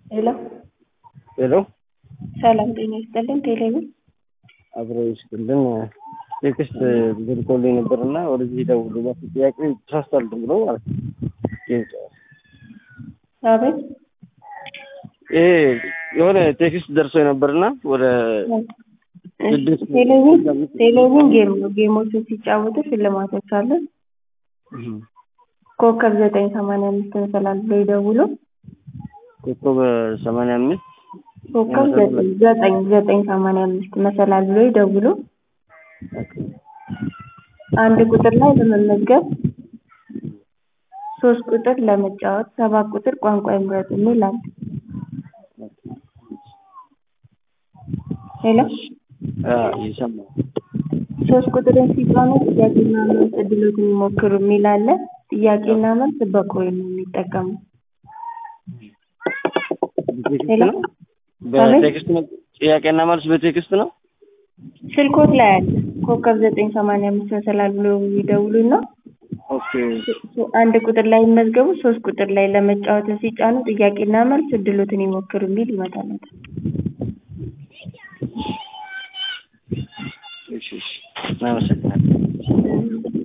ሄሎ ሄሎ ሰላም ጤና ይስጥልን። ቴሌቪዥን አብሮ ይስጥልን። ቴክስት ልኮልኝ ነበርና ወደዚህ ደውሉ እባክህ ጥያቄ ተሳስቷል ብሎ ማለት ነው። አቤት ይሄ የሆነ ቴክስት ደርሶ ነበርና ወደ ስድስት ቴሌቪዥን ቴሌቪዥን ጌም ነው። ጌሞችን ሲጫወቱ ሽልማቶች አሉ። ኮከብ ዘጠኝ ሰማንያ አምስት መሰላል ብሎ ይደውሉ። ኮከብ ሰማንያ አምስት ኮከብ ዘጠኝ ዘጠኝ ዘጠኝ ሰማንያ አምስት መሰላል ብሎ ይደውሉ። አንድ ቁጥር ላይ ለመመዝገብ ሶስት ቁጥር ለመጫወት ሰባት ቁጥር ቋንቋ ይምረጡ የሚል አለ። ሄሎ ይሰማል። ሶስት ቁጥርን ሲጫኑ ጥያቄና መልስ እድሎትን ይሞክሩ የሚል አለ። ጥያቄና መልስ በኮይን ነው የሚጠቀሙ። በቴክስት ነው በቴክስት ነው ጥያቄና መልስ በቴክስት ነው። ስልኮት ላይ አለ። ኮከብ ዘጠኝ ሰማንያ አምስት መሰላል ብሎ ይደውሉና ኦኬ አንድ ቁጥር ላይ ይመዝገቡ። ሶስት ቁጥር ላይ ለመጫወት ሲጫኑ ጥያቄና መልስ እድሎትን ይሞክሩ የሚል ይመጣለታል። እሺ እሺ እናመሰግናለን።